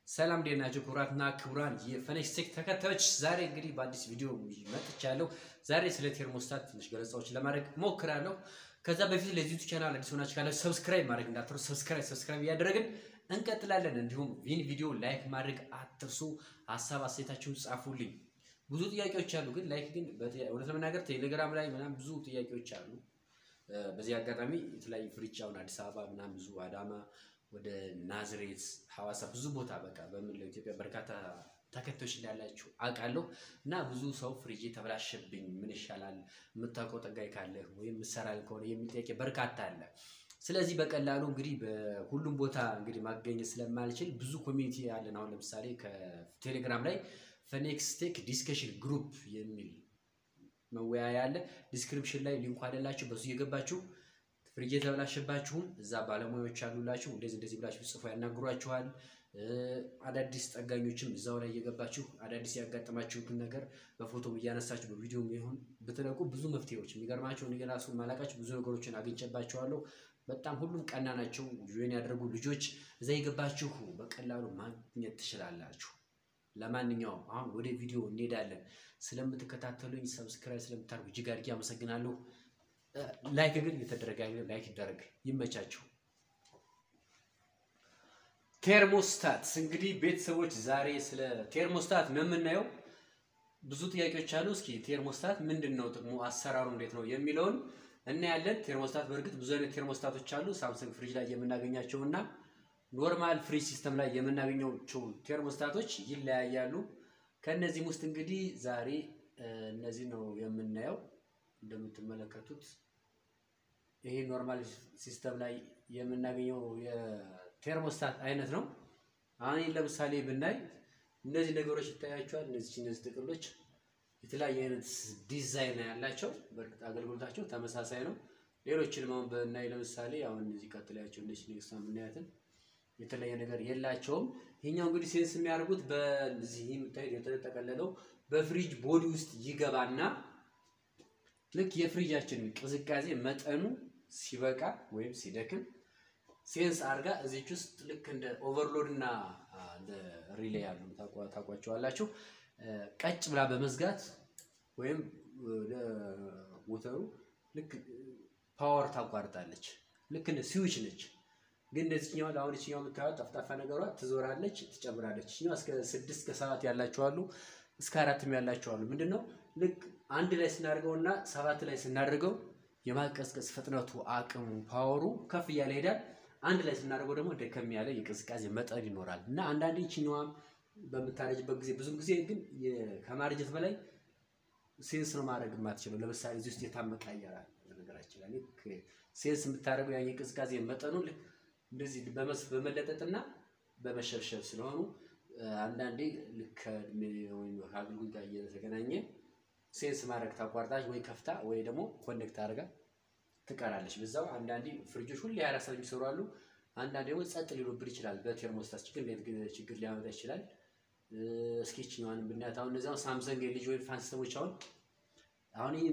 ሰላም እንዴት ናቸው? ክቡራትና ክቡራን የፈነሽ ቴክ ተከታዮች፣ ዛሬ እንግዲህ በአዲስ ቪዲዮ መጥቻለሁ። ዛሬ ስለ ቴርሞስታት ትንሽ ገለጻዎችን ለማድረግ ሞክራለሁ። ከዛ በፊት ለዚህ ዩቲዩብ ቻናል አዲስ ሆናችሁ ካለ ሰብስክራይብ ማድረግ እንዳትረሱ። ሰብስክራይብ ሰብስክራይብ እያደረግን እንቀጥላለን። እንዲሁም ይህን ቪዲዮ ላይክ ማድረግ አትርሱ። ሀሳብ አስተያየታችሁን ጻፉልኝ። ብዙ ጥያቄዎች አሉ፣ ግን ላይክ ግን እውነት ለመናገር ቴሌግራም ላይ ምናምን ብዙ ጥያቄዎች አሉ። በዚህ አጋጣሚ የተለያዩ ፍሪጅ አሁን አዲስ አበባ ምናምን ብዙ አዳማ ወደ ናዝሬት ሐዋሳ ብዙ ቦታ በቃ በምንለው ኢትዮጵያ በርካታ ተከታዮች እንዳላችሁ አውቃለሁ። እና ብዙ ሰው ፍሪጅ ተበላሸብኝ ምን ይሻላል የምታውቀው ጠጋኝ ካለ ወይም ምሰራል ከሆነ የሚል ጥያቄ በርካታ አለ። ስለዚህ በቀላሉ እንግዲህ በሁሉም ቦታ እንግዲህ ማገኘት ስለማልችል ብዙ ኮሚኒቲ ያለን አሁን ለምሳሌ ከቴሌግራም ላይ ፈኔክስቴክ ዲስከሽን ግሩፕ የሚል መወያያ አለ። ዲስክሪፕሽን ላይ ሊንኩ አለላችሁ። በሱ እየገባችሁ ፍሪጅ የተበላሸባችሁም እዛ ባለሙያዎች አሉላችሁ። እንደዚህ እንደዚህ ብላችሁ ጽፎ ያናግሯችኋል። አዳዲስ ጠጋኞችም እዛው ላይ እየገባችሁ አዳዲስ ያጋጠማችሁትን ነገር በፎቶ እያነሳችሁ በቪዲዮ ይሁን ብትለቁ ብዙ መፍትሄዎች የሚገርማቸው እኔ ራሱ ማላቃችሁ ብዙ ነገሮችን አግኝቼባቸዋለሁ። በጣም ሁሉም ቀና ናቸው። ጆይን ያደረጉ ልጆች እዛ የገባችሁ በቀላሉ ማግኘት ትችላላችሁ። ለማንኛውም አሁን ወደ ቪዲዮ እንሄዳለን። ስለምትከታተሉኝ ሰብስክራይብ ስለምታደርጉ እጅግ አድርጌ አመሰግናለሁ። ላይክ ግን የተደረገ ላይክ ይደረግ። ይመቻችሁ። ቴርሞስታት እንግዲህ ቤተሰቦች ዛሬ ስለ ቴርሞስታት ነው የምናየው። ብዙ ጥያቄዎች አሉ። እስኪ ቴርሞስታት ምንድን ነው ጥቅሙ፣ አሰራሩ እንዴት ነው የሚለውን እናያለን። ቴርሞስታት በእርግጥ ብዙ አይነት ቴርሞስታቶች አሉ። ሳምሰንግ ፍሪጅ ላይ የምናገኛቸው እና ኖርማል ፍሪጅ ሲስተም ላይ የምናገኛቸው ቴርሞስታቶች ይለያያሉ። ከእነዚህም ውስጥ እንግዲህ ዛሬ እነዚህ ነው የምናየው። እንደምትመለከቱት ይሄ ኖርማል ሲስተም ላይ የምናገኘው የቴርሞስታት አይነት ነው። አሁን ለምሳሌ ብናይ እነዚህ ነገሮች ይታያቸዋል። እነዚህ እነዚህ ጥቅሎች የተለያየ አይነት ዲዛይን ያላቸው በእርግጥ አገልግሎታቸው ተመሳሳይ ነው። ሌሎችንም አሁን ብናይ ለምሳሌ አሁን እነዚህ ቀጥላያቸው እነዚህ ኔክስት የምናያትን የተለየ ነገር የላቸውም። ይሄኛው እንግዲህ ሴንስ የሚያደርጉት በዚህ የምታዩት የተጠቀለለው በፍሪጅ ቦዲ ውስጥ ይገባና ልክ የፍሪጃችን ቅዝቃዜ መጠኑ ሲበቃ ወይም ሲደክም ሴንስ አድርጋ እዚች ውስጥ ልክ እንደ ኦቨርሎድ እና እንደ ሪሌ ያሉ ታውቋቸዋላችሁ። ቀጭ ብላ በመዝጋት ወይም ሞተሩ ልክ ፓወር ታቋርጣለች። ልክ እንደ ስዊች ነች። ግን እንደዚህኛው አሁን ይችኛው የምታዩት ጠፍጣፋ ነገሯ ትዞራለች፣ ትጨምራለች። ይችኛው እስከ ስድስት ከሰባት ያላቸው አሉ፣ እስከ አራትም ያላቸው አሉ። ምንድን ነው ልክ አንድ ላይ ስናደርገው እና ሰባት ላይ ስናደርገው የማቀዝቀዝ ፍጥነቱ አቅሙ ፓወሩ ከፍ እያለ ይሄዳል። አንድ ላይ ስናደርገው ደግሞ ደከም ያለ የቅዝቃዜ መጠን ይኖራል እና አንዳንዴ ይችኛዋም በምታረጅበት ጊዜ ብዙም ጊዜ ግን ከማረጀት በላይ ሴንስ ነው ማድረግ የማትችለው። ለምሳሌ እዚህ ውስጥ የታመቀ አየር አለ። ነገራችን ላይ ልክ ሴንስ የምታደርገው ያ የቅዝቃዜ መጠኑ ልክ እንደዚህ በመለጠጥና በመሸብሸብ ስለሆኑ አንዳንዴ ልክ ከእድሜ ወይም ከአገልግሎት ጋር እየተገናኘ ሴንስ ማድረግ ታቋርጣች ወይ ከፍታ ወይ ደግሞ ኮኔክት አድርጋ ትቀራለች። በዛው አንዳንዴ ፍሪጆች ሁሌ አራት ሰዓት የሚሰሩ አሉ። አንዳንዴ ደግሞ ጸጥ ሊሉብን ይችላል። በቴርሞስታት ችግር ችግር ሊያመጣ ይችላል። እስኪ ይችኛዋን ብናያት አሁን እነዚያው ሳምሰንግ የልጅ ወይ ፋን ሲስተሞች አሁን አሁን ይህ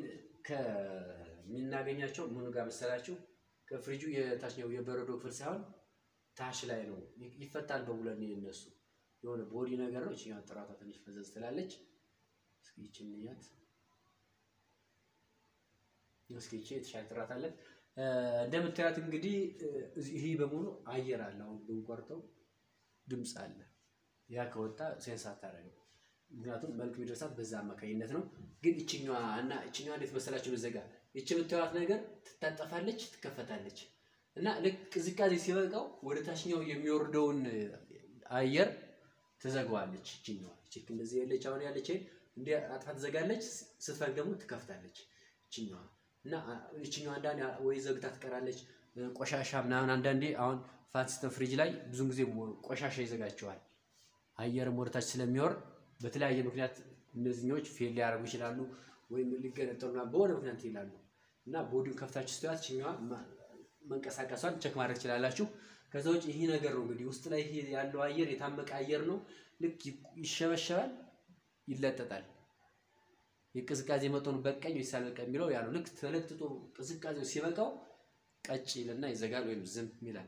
ከምናገኛቸው ምኑ ጋር መሰላችሁ ከፍሪጁ የታችኛው የበረዶ ክፍል ሳይሆን ታች ላይ ነው ይፈታል። በቡለን የነሱ የሆነ ቦዲ ነገር ነው። ይችኛዋ ጥራቷ ትንሽ ፈዘዝ ትላለች። እስኪ ይችን ንያት እስኪ ይቺ የተሻለ ጥራት አለ። እንደምታያት እንግዲህ ይህ በሙሉ አየር አለ። አሁን ብንቆርጠው ድምፅ አለ። ያ ከወጣ ሴንስ አታደርግም። ምክንያቱም መልክ የሚደርሳት በዛ አማካኝነት ነው። ግን ይችኛዋ እና ይችኛዋ እንዴት መሰላችሁ? በዘጋ ይች የምታዩት ነገር ትታጠፋለች፣ ትከፈታለች እና ልክ ቅዝቃዜ ሲበቃው ወደ ታችኛው የሚወርደውን አየር ትዘጋዋለች። ይችኛዋ ቼክ እንደዚህ ያለች አሁን ያለች እንዲ አጥፋ ትዘጋለች። ስትፈልግ ደግሞ ትከፍታለች። ይችኛዋ እና ይችኛዋ አንዳንዴ ወይ ዘግታ ትቀራለች። ቆሻሻ ምናምን አንዳንዴ አሁን ፋን ሲስተም ፍሪጅ ላይ ብዙን ጊዜ ቆሻሻ ይዘጋቸዋል። አየርም ወደታች ስለሚወርድ በተለያየ ምክንያት እነዚህኞች ፌል ሊያደርጉ ይችላሉ፣ ወይም ሊገነጠሉና በሆነ ምክንያት ይላሉ እና ቦዲውን ከፍታችሁ ስትያት ይችኛዋ መንቀሳቀሷን ቸክ ማድረግ ትችላላችሁ። ከዛ ውጭ ይህ ነገር ነው እንግዲህ ውስጥ ላይ ይሄ ያለው አየር የታመቀ አየር ነው። ልክ ይሸበሸባል፣ ይለጠጣል። የቅዝቃዜ መጠኑ በቀኝ ወይስ አልበቃ የሚለው ያ ነው። ልክ ተለጥጦ ቅዝቃዜው ሲበቃው ቀጭ ይልና ይዘጋል ወይም ዝም ይላል።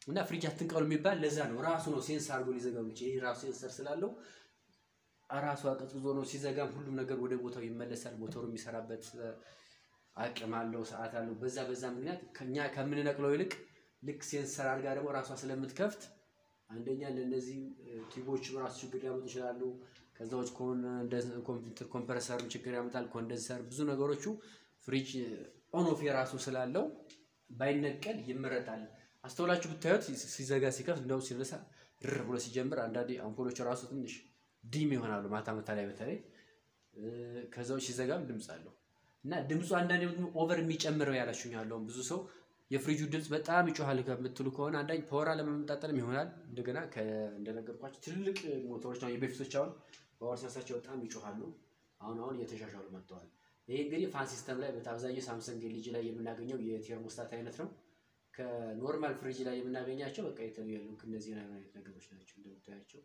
እና ፍሪጅ አትንቀሉ የሚባል ለዛ ነው። ራሱ ነው ሴንስ አድርጎ ሊዘጋው የሚችል። ይህ ራሱ ሴንሰር ስላለው ራሱ አቀዝቅዞ ነው ሲዘጋም ሁሉም ነገር ወደ ቦታው ይመለሳል። ሞተሩ የሚሰራበት አቅም አለው፣ ሰዓት አለው። በዛ በዛ ምክንያት ከኛ ከምንነቅለው ይልቅ ልክ ሴንሰር አድርጋ ደግሞ ራሷ ስለምትከፍት አንደኛ ለእነዚህ ቲቦች ራሱ ችግር ሊያመጡ ይችላሉ። ከዛዎች ኮምፒውተር ኮምፕረሰር ችግር ያመጣል። ኮንደንሰር ብዙ ነገሮቹ ፍሪጅ ኦኖፍ የራሱ ስላለው ባይነቀል ይመረጣል። አስተውላችሁ ብታዩት ሲዘጋ ሲከፍት እንደውም ሲነሳ ድር ብሎ ሲጀምር አንዳንዴ አምፖሎች ራሱ ትንሽ ዲም ይሆናሉ። ማታ ማታ ላይ በተለይ ከዛዎች ሲዘጋም ድምፅ አለው እና ድምፁ አንዳንዴ ኦቨር የሚጨምረው ያላችሁኝ ያለውን ብዙ ሰው የፍሪጁ ድምፅ በጣም ይጮሃል ከምትሉ ከሆነ አንዳንድ ፓወር ለመመጣጠልም ይሆናል። እንደገና እንደነገርኳቸው ትልልቅ ሞተሮች ነው የበፊቶች አሁን ፓወር ሲያሳቸው በጣም ይጮሃሉ። አሁን አሁን እየተሻሻሉ መጥተዋል። ይሄ እንግዲህ ፋን ሲስተም ላይ በአብዛኛው ሳምሰንግ ኤልጂ ላይ የምናገኘው የቴርሞስታት አይነት ነው። ከኖርማል ፍሪጅ ላይ የምናገኛቸው በቃ የተለያዩ እነዚህ አይነት ነገሮች ናቸው እንደምታያቸው።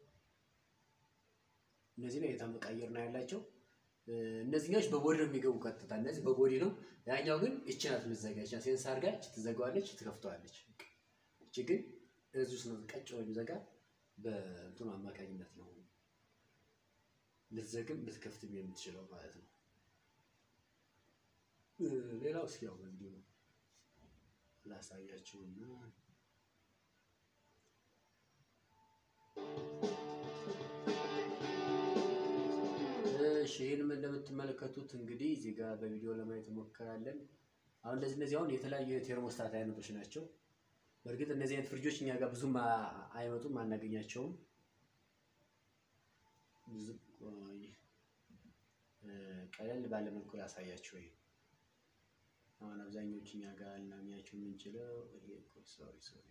እነዚህ ላይ የተመቃየር ነው ያላቸው። እነዚህኛዎች በቦዲ ነው የሚገቡ ቀጥታ። እነዚህ በቦዲ ነው። ያኛው ግን እቺ ናት የምትዘጋ። እቺ ሴንሳር ጋር እቺ ትዘጋዋለች፣ ትከፍተዋለች። እቺ ግን እዚህ ውስጥ ነው ቀጭ ነው የሚዘጋ። በእንትኑ አማካኝነት ነው ልትዘግም ልትከፍትም የምትችለው ማለት ነው። ሌላው እስኪ ያው እንዲሁ ላሳያችሁና እሺ ይህንም እንደምትመለከቱት እንግዲህ እዚህ ጋር በቪዲዮ ለማየት እንሞክራለን። አሁን እንደዚህ እነዚህ አሁን የተለያዩ የቴርሞስታት አይነቶች ናቸው። በእርግጥ እነዚህ አይነት ፍሪጆች እኛ ጋር ብዙም አይመጡም፣ አናገኛቸውም። ቀለል ባለ መልኩ ላሳያቸው። ይሄ አሁን አብዛኞቹ እኛ ጋር ልናገኛቸው የምንችለው ሶሪ ሶሪ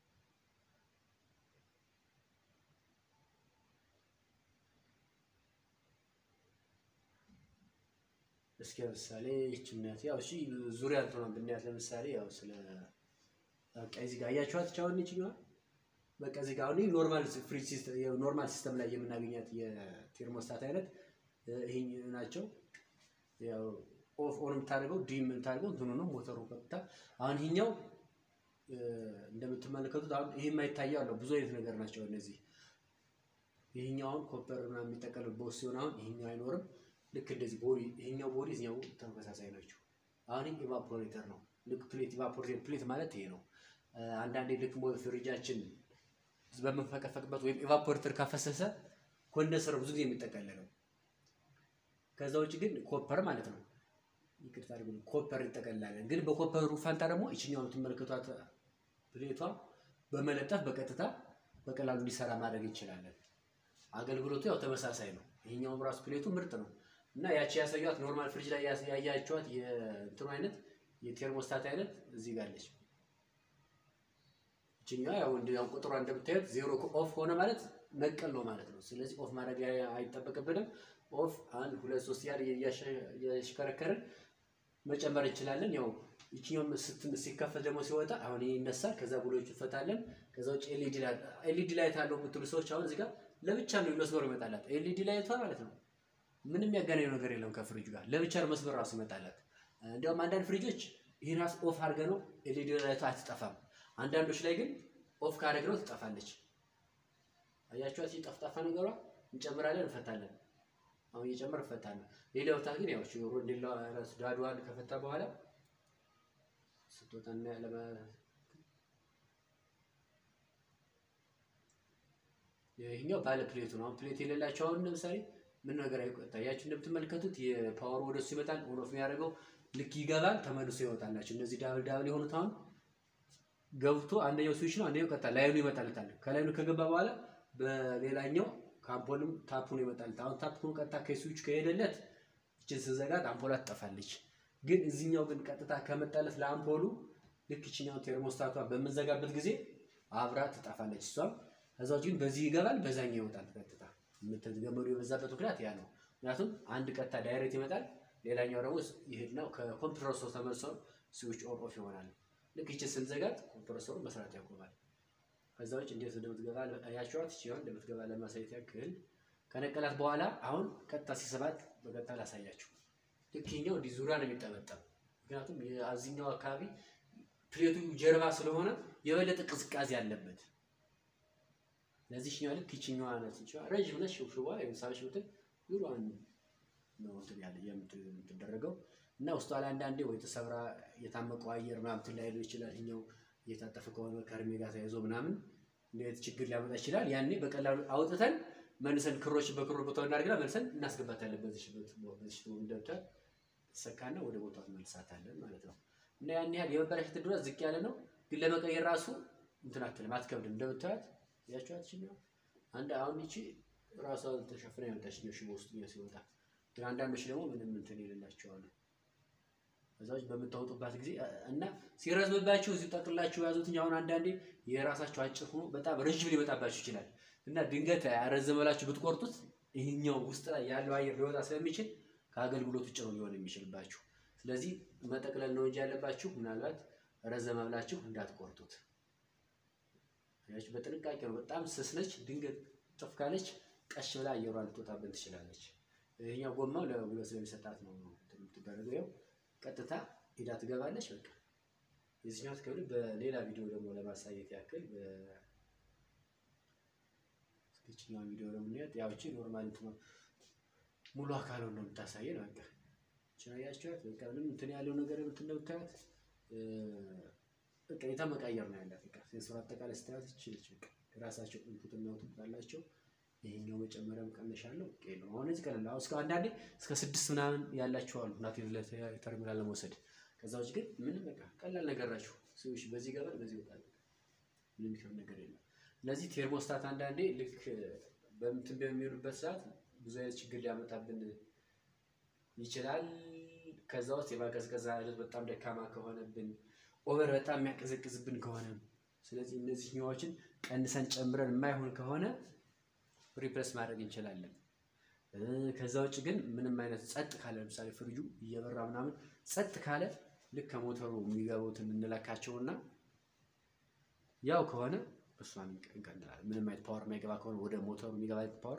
እስኪ ለምሳሌ ይችነት ያው እሺ ዙሪያ እንትሆነ ብናያት ለምሳሌ ያው ስለ በቃ እዚህ ጋር አያችኋት ቻውን ይችኛዋ በቃ እዚህ ጋር አሁን ኖርማል ፍሪጅ ሲስተም ኖርማል ሲስተም ላይ የምናገኛት የቴርሞስታት አይነት ይሄ ናቸው። ያው ኦፍ ኦን የምታደርገው ዲም የምታደርገው እንትኑ ነው ሞተሩ ቀጥታ። አሁን ይሄኛው እንደምትመለከቱት አሁን ይሄ የማይታየው አለው ብዙ አይነት ነገር ናቸው እነዚህ። ይሄኛው አሁን ኮፐር ምናምን የሚጠቀልል ቦስ ሲሆን አሁን ይሄኛው አይኖርም። ልክ እንደዚህ ቦዲ ይሄኛው ቦዲ እዚኛው ተመሳሳይ ናቸው። አሁን ኢቫፖሬተር ነው። ልክ ፕሌት ኢቫፖሬተር ፕሌት ማለት ይሄ ነው። አንዳንዴ ልክ ፍሪጃችን በምንፈቀፈቅበት ወይም ኢቫፖሬተር ካፈሰሰ ኮንደንሰር ብዙ ጊዜ የሚጠቀለለው። ከዛ ውጭ ግን ኮፐር ማለት ነው። ይቅርታ አድርጉ፣ ኮፐር እንጠቀልላለን። ግን በኮፐሩ ፋንታ ደግሞ ይችኛው የምትመለከቷት ፕሌቷ በመለጠፍ በቀጥታ በቀላሉ እንዲሰራ ማድረግ እንችላለን። አገልግሎቱ ያው ተመሳሳይ ነው። ይሄኛውም ራሱ ፕሌቱ ምርጥ ነው እና ያቺ ያሳዩት ኖርማል ፍሪጅ ላይ ያያችኋት የእንትኑ አይነት የቴርሞስታት አይነት እዚህ ጋር አለች። ይችኛዋ ያው ያው ቁጥሯ እንደምታዩት ዜሮ ኦፍ ሆነ ማለት ነቀል ነው ማለት ነው። ስለዚህ ኦፍ ማድረግ አይጠበቅብንም። ኦፍ አንድ ሁለት ሶስት ያህል እያሽከረከርን መጨመር እንችላለን። ያው ይችኛውም ሲከፈት ደግሞ ሲወጣ አሁን ይህ ይነሳል። ከዛ ብሎች ይፈታለን። ከዛ ውጭ ኤልኢዲ ላይት ኤልኢዲ ላይት አለው የምትሉ ሰዎች አሁን እዚህ ጋር ለብቻ ነው መስመሩ ይመጣላት። ኤልኢዲ ላይቷ ማለት ነው ምንም ያገናኘው ነገር የለም ከፍሪጁ ጋር ለብቻ ነው መስመር ራሱ ይመጣላት። እንዲያውም አንዳንድ ፍሪጆች ይህን ራሱ ኦፍ አድርገ ነው ኤልኢዲ ላይቷ አትጠፋም። አንዳንዶች ላይ ግን ኦፍ ካደረግ ነው ትጠፋለች። አያችኋት? ጠፍጣፋ ነገሯ እንጨምራለን፣ እንፈታለን። አሁን እየጨመር እንፈታለን። ሌላው ታ ግን ያው ሮንዴላ ራሱ ዳዷን ከፈታ በኋላ ስትወጣ ለማ ይሄኛው ባለ ፕሌቱ ነው። አሁን ፕሌት የሌላቸው አሁን ለምሳሌ ምን ነገር አይቆጣ ያችሁ እንደምትመለከቱት የፓወሩ ወደሱ ይመጣል። ኦን ኦፍ የሚያደርገው ልክ ይገባል፣ ተመልሶ ይወጣላችሁ። እነዚህ ዳብል ዳብል የሆኑት አሁን ገብቶ አንደኛው ስዊች ነው፣ አንደኛው ቀጥታ ላይኑ ይመጣልታል። ከላይኑ ከገባ በኋላ በሌላኛው ከአምፖልም ታፑን ይመጣልት። አሁን ታፑን ቀጥታ ከስዊች ከሄደለት ይችን ስዘጋት አምፖላ ትጠፋለች። ግን እዚህኛው ግን ቀጥታ ከመጣለት ለአምፖሉ ልክ ይችኛው ቴርሞስታቷ በምንዘጋበት ጊዜ አብራ ትጠፋለች እሷም ከዛው ግን በዚህ ይገባል፣ በዛኛው ይወጣል። ቀጥታ የምትገመዱ የበዛበት ምክንያት ያ ነው። ምክንያቱም አንድ ቀጥታ ዳይሬክት ይመጣል፣ ሌላኛው ደግሞ ይሄድና ከኮምፕረሰሩ ተመልሶ ስዊች ኦን ኦፍ ይሆናል። ልክ ይችን ስንዘጋት ኮምፕረሰሩ መስራት ያቆማል። ከዛ ውጭ እንዴት እንደምትገባ ያቸዋት ሲሆን እንደምትገባ ለማሳየት ያክል ከነቀላት በኋላ አሁን ቀጥታ ሲሰባት በቀጥታ ላሳያችሁ። ልክ ይኸኛው እንዲህ ዙሪያ ነው የሚጠመጠም። ምክንያቱም የአዚኛው አካባቢ ፕሌቱ ጀርባ ስለሆነ የበለጠ ቅዝቃዜ አለበት። ለዚህኛው ልክ ይችኛዋ ናት እንጂ ረጅም ነች። ሽብሽባ የምሳሌ ሽብትን ዩሮዋን ነው እንትን ያለ የምትደረገው እና ውስጧ ላይ አንዳንዴ ወይ ተሰብራ የታመቀው አየር ምናምን ላይ ይችላል። ይኸኛው እየታጠፈ ከሆነ ከእድሜ ጋር ተያይዞ ምናምን እንዴት ችግር ሊያመጣ ይችላል። ያኔ በቀላሉ አውጥተን መልሰን ክሮች በክሮ ቦታው እናደርግና መልሰን እናስገባታለን። በዚህ በዚህ እንደምታል ተሰካና ወደ ቦታው መልሳታለን ማለት ነው። እና ያን ያህል የመበላሸት ዕድሏ ዝቅ ያለ ነው። ግን ለመቀየር ራሱ እንትን አትልም፣ አትከብድም። እንደምታያት ያቸዋት ችኛው አንድ አሁን ይቺ ራሷ ተሸፍና የመጣችኛው ሽቦ ውስጥ ሲወጣ፣ ግን አንዳንዶች ደግሞ ምንም እንትን የሌላቸዋሉ ከዛዎች በምታወጡባት ጊዜ እና ሲረዝምባችሁ እዚህ ጠቅላችሁ ያዙት። አሁን አንዳንዴ የራሳቸው አጭር ሆኖ በጣም ረዥም ሊመጣባችሁ ይችላል እና ድንገት ያረዘመላችሁ ብትቆርጡት ይህኛው ውስጥ ላይ ያለው አየር ሊወጣ ስለሚችል ከአገልግሎት ውጭ ነው ሊሆን የሚችልባችሁ። ስለዚህ መጠቅለል ነው እንጂ ያለባችሁ ምናልባት ረዘመ ብላችሁ እንዳትቆርጡት። በጥንቃቄ ነው። በጣም ስስ ነች። ድንገት ጥፍ ካለች ቀሽ ብላ አየሯን ልትወጣብን ትችላለች። ይህኛው ጎማው ለጉልበት ስለሚሰጣት ነው የምትደረገው። ያው ቀጥታ ሄዳ ትገባለች። በቃ የዚህኛው ትከብድ። በሌላ ቪዲዮ ደግሞ ለማሳየት ያክል በስኬችኛው ቪዲዮ ደግሞ እንያት። ያው እቺ ኖርማል ሙሉ አካሉ ነው የምታሳየን። በቃ እቺን አያችኋት። በቃ ምንም እንትን ያለው ነገር እንደምታዩት በቃ የተመቃየር ነው ያላት። በቃ ሴንሰር አጠቃላይ ስታያት ይችላል። በቃ የራሳቸው ኢንፑት እና አውትፑት አላቸው። ይሄኛው መጨመሪያ መቀነሻ አለው። ኦኬ ነው። አሁን እዚህ ቀለል አሁን እስከ አንዳንዴ እስከ ስድስት ምናምን ያላቸው አሉ ናቲቭ ተርሚናል ለመውሰድ። ከዛ ውጭ ግን ምንም በቃ ቀላል ነገር ናቸው። ሰዎች በዚህ ገበር በዚህ ይወጣል። ምንም የሚከብድ ነገር የለም። ስለዚህ ቴርሞስታት አንዳንዴ ልክ በምትን በሚሆኑበት ሰዓት ብዙ አይነት ችግር ሊያመጣብን ይችላል። ከዛ ውስጥ የማቀዝቀዝ አይነት በጣም ደካማ ከሆነብን ኦቨር በጣም የሚያቀዘቅዝብን ከሆነ ስለዚህ እነዚህኛዎችን ቀንሰን ጨምረን የማይሆን ከሆነ ሪፕሬስ ማድረግ እንችላለን። ከዛ ውጭ ግን ምንም አይነት ጸጥ ካለ ለምሳሌ ፍሪጁ እየበራ ምናምን ጸጥ ካለ ልክ ከሞተሩ የሚገቡትን እንለካቸውና ያው ከሆነ እሷን እንቀንላለን። ምንም አይነት ፓወር የማይገባ ከሆነ ወደ ሞተሩ የሚገባ ፓወር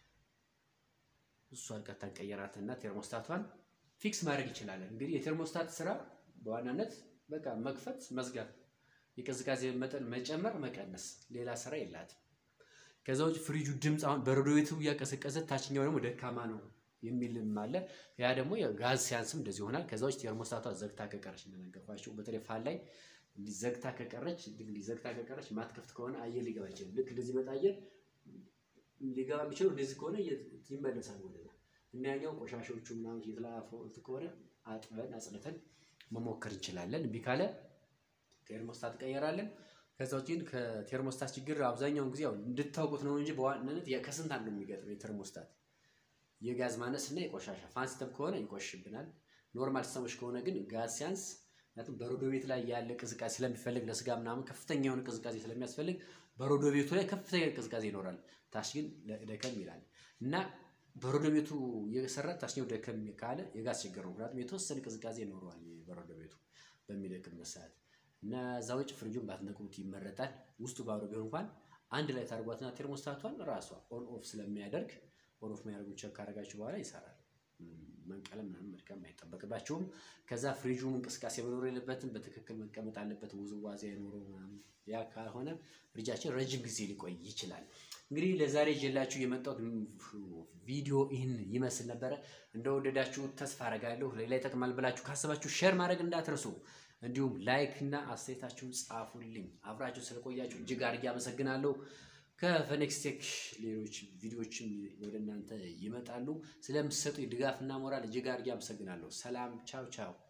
እሷን ቀጥታ እንቀየራትና ቴርሞስታቷን ፊክስ ማድረግ እንችላለን። እንግዲህ የቴርሞስታት ስራ በዋናነት በቃ መክፈት፣ መዝጋት፣ የቅዝቃዜ መጠን መጨመር፣ መቀነስ፣ ሌላ ስራ የላትም። ከዛ ውጭ ፍሪጁ ድምፅ አሁን በረዶ ቤቱ እያቀሰቀሰ ታችኛው ደግሞ ደካማ ነው የሚልም አለ። ያ ደግሞ ጋዝ ሲያንስም እንደዚህ ይሆናል። ከዛ ውጭ ቴርሞስታቷ ዘግታ ከቀረች እንደነገርኳቸው በተለይ ፋን ላይ እንዲህ ዘግታ ከቀረች እንዲህ ዘግታ ከቀረች ማትከፍት ከሆነ አየር ሊገባ ይችላል። ልክ እንደዚህ መጣ አየር ሊገባ የሚችለው እንደዚህ ከሆነ ይመለሳል ወደዛ እና ያኛው ቆሻሾቹ ምናምን የተላፈ ከሆነ አጥበን አጽድተን መሞከር እንችላለን። እምቢ ካለ ቴርሞስታት ቀየራለን። ከዛ ውጭ ግን ከቴርሞስታት ችግር አብዛኛውን ጊዜ ያው እንድታውቁት ነው እንጂ በዋናነት ከስንት አንዱ የሚገጥመው የቴርሞስታት የጋዝ ማነስ እና የቆሻሻ ፋን ሲስተም ከሆነ ይቆሽብናል። ኖርማል ሲስተሞች ከሆነ ግን ጋዝ ሲያንስ ምክንያቱም በረዶ ቤት ላይ ያለ ቅዝቃዜ ስለሚፈልግ ለስጋ ምናምን ከፍተኛ የሆነ ቅዝቃዜ ስለሚያስፈልግ በረዶ ቤቱ ላይ ከፍተኛ ቅዝቃዜ ይኖራል። ታች ግን ደከም ይላል እና በረዶ ቤቱ የሰራ ታችኛው ደከም ካለ የጋዝ ችግር ነው። ምክንያቱም የተወሰነ ቅዝቃዜ ይኖረዋል በረዶ ቤቱ በሚደክምበት ሰዓት እና እዛ ውጭ ፍሪጁን ባትነቅሉት ይመረጣል። ውስጡ ባዶ ቢሆን እንኳን አንድ ላይ ታርጓትና ቴርሞስታቷን ራሷ ኦን ኦፍ ስለሚያደርግ ኦን ኦፍ የሚያደርጉ ቸክ ካደረጋችሁ በኋላ ይሰራል። መንቀለም ምናምን መድከም አይጠበቅባቸውም። ከዛ ፍሪጁ እንቅስቃሴ መኖር የለበትም። በትክክል መቀመጥ አለበት። ውዝዋዜ አይኖረው ምናምን። ያ ካልሆነ ፍሪጃችን ረጅም ጊዜ ሊቆይ ይችላል። እንግዲህ ለዛሬ ይዤላችሁ የመጣሁት ቪዲዮ ይህን ይመስል ነበረ። እንደወደዳችሁ ተስፋ አረጋለሁ። ሌላ ይጠቅማል ብላችሁ ካሰባችሁ ሼር ማድረግ እንዳትረሱ። እንዲሁም ላይክ እና አስተያየታችሁን ጻፉልኝ። አብራችሁ ስለቆያችሁ እጅግ አድርጌ አመሰግናለሁ። ከፈኔክስቴክ ሌሎች ቪዲዮዎችም ወደ እናንተ ይመጣሉ። ስለምትሰጡ ድጋፍና ሞራል እጅግ አድርጌ አመሰግናለሁ። ሰላም፣ ቻው ቻው።